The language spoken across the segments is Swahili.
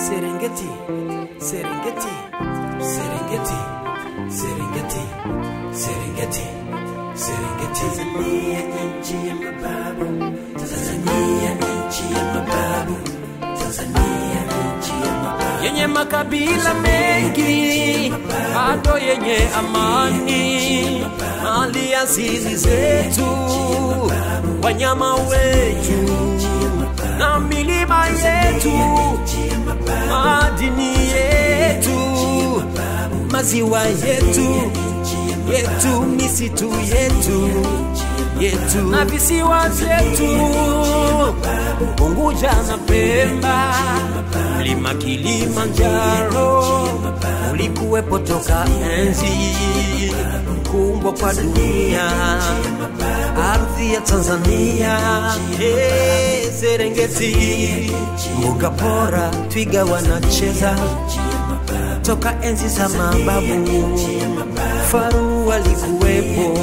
Serengeti, Serengeti, Serengeti, Serengeti, Serengeti, Serengeti. Tanzania nchi ya mababu, Tanzania nchi ya mababu, Tanzania nchi ya mababu. Yenye makabila mengi, bado yenye amani, mali asili zetu, wanyama wetu na milima yetu, madini yetu, maziwa yetu yetu, misitu yetu yetu na visiwa vyetu, Unguja na Pemba, mlima Kilimanjaro ulikuwepo toka enzi kuumbwa kwa dunia, ardhi ya Tanzania, hey, Serengeti, mbuga bora, twiga wanacheza toka enzi za mababu, faru walikuwepo,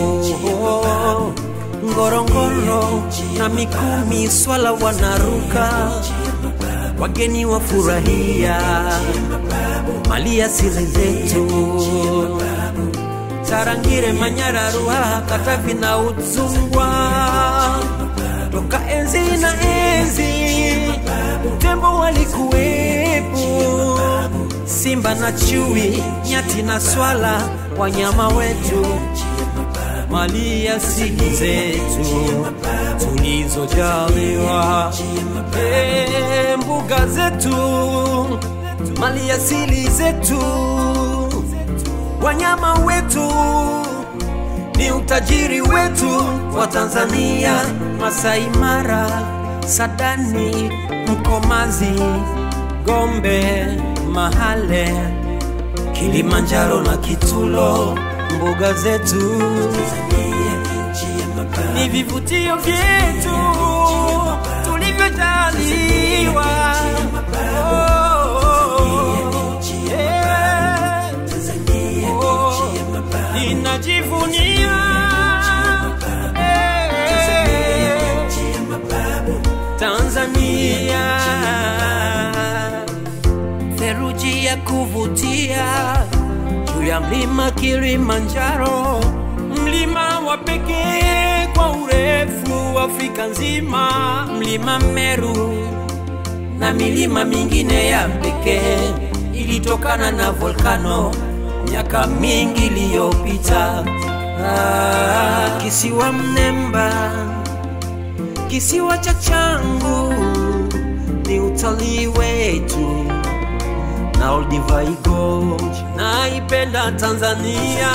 ngorongoro na mikumi, swala wanaruka, wageni wafurahia mali asili zetu, Tarangire, Manyara, Ruaha, Katavi na Udzungwa, toka enzi na enzi, tembo walikuwepo simba na chui, nyati na swala, wanyama wetu, mali asili zetu tulizojaliwa, e, mbuga zetu, mali asili zetu, wanyama wetu ni utajiri wetu wa Tanzania, Masai Mara, Sadani, Mkomazi, Gombe, Mahale, Kilimanjaro na Kitulo, mbuga zetu ni vivutio vyetu tulivyojaliwa. Oh, yeah. Oh, ninajivunia Tanzania theruji ya kuvutia juu ya mlima Kilimanjaro, mlima wa pekee kwa urefu Afrika nzima, mlima Meru na milima mingine ya pekee ilitokana na volkano miaka mingi iliyopita. Ah, kisiwa Mnemba, kisiwa cha changu ni utalii wetu na Olduvai Gorge. Naipenda Tanzania,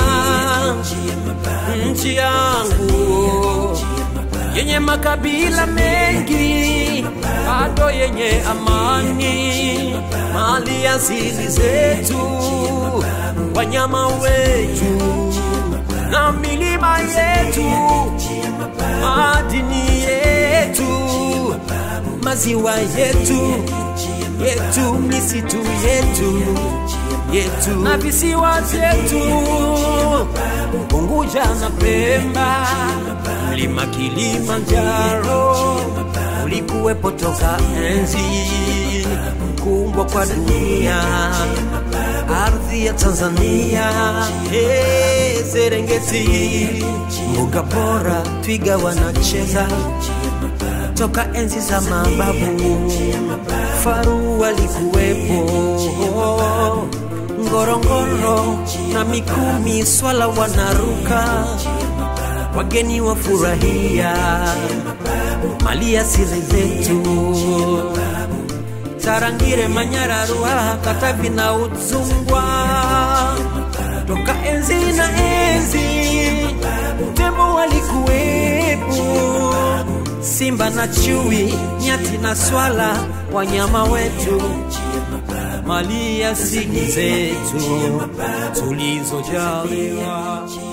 nchi yangu yenye makabila mengi, bado yenye amani, mali asili zetu, wanyama wetu na milima yetu, madini yetu, maziwa yetu yetu, misitu yetu yetu na visiwa vyetu, Unguja na Pemba, mlima Kilimanjaro ulikuwepo toka enzi kuumbwa kwa dunia, ardhi ya Tanzania, hey, Serengeti, mbuga bora, twiga wanacheza toka enzi za mababu, faru walikuwepo, ngorongoro na mikumi, swala wanaruka, wageni wafurahia mali asili zetu, Tarangire, Manyara, Ruaha, Katavi na Udzungwa, toka enzi na enzi, tembo walikuwepo simba na chui, nyati na swala, wanyama wetu, mali asili zetu tulizojaliwa.